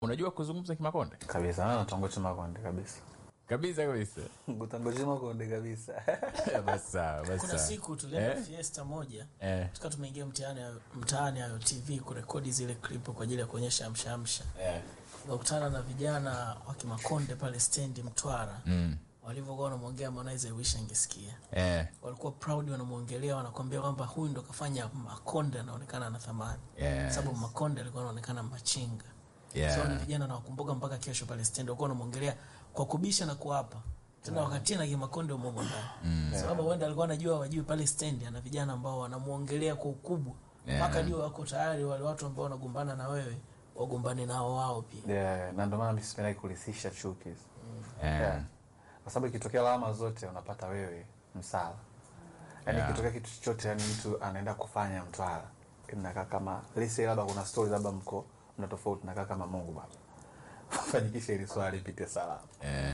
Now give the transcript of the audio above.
unajua kuzungumza kimakonde kabisa na natongocha makonde kabisa kabisa kabisa gutangocha makonde kabisa basi sawa basi kuna sawa. siku tulienda Eh? fiesta moja Eh. tukaa tumeingia mtaani mtaani ayo tv kurekodi zile klipu kwa ajili ya kuonyesha amshaamsha Eh. tukakutana na vijana wa kimakonde pale stendi mtwara Mm. walivyokuwa wanamwongea Harmonize I wish angesikia Eh. walikuwa proud wanamwongelea wanakwambia kwamba huyu ndo kafanya makonde anaonekana na thamani Yes. sababu makonde alikuwa anaonekana machinga Yeah. so ni vijana nawakumbuka mpaka kesho pale stendi walikuwa wanamwongelea kwa kubisha na kuapa tena wakati na kimakonde umomo ndani sababu huenda alikuwa anajua wajui pale stendi ana vijana ambao wanamwongelea kwa ukubwa Yeah. mpaka ndio wako tayari wale watu ambao wanagombana na wewe wagombane nao wao pia yeah, na ndio maana mimi sipendi kulisisha chuki Eh. yeah. kwa sababu ikitokea lawama zote unapata wewe msala yaani Yeah. ikitokea kitu chochote yani mtu anaenda kufanya mtwala inakaa kama lise labda kuna story labda mko mna tofauti nakaa kama mungu baba fanikisha ili swali ipite salama Eh.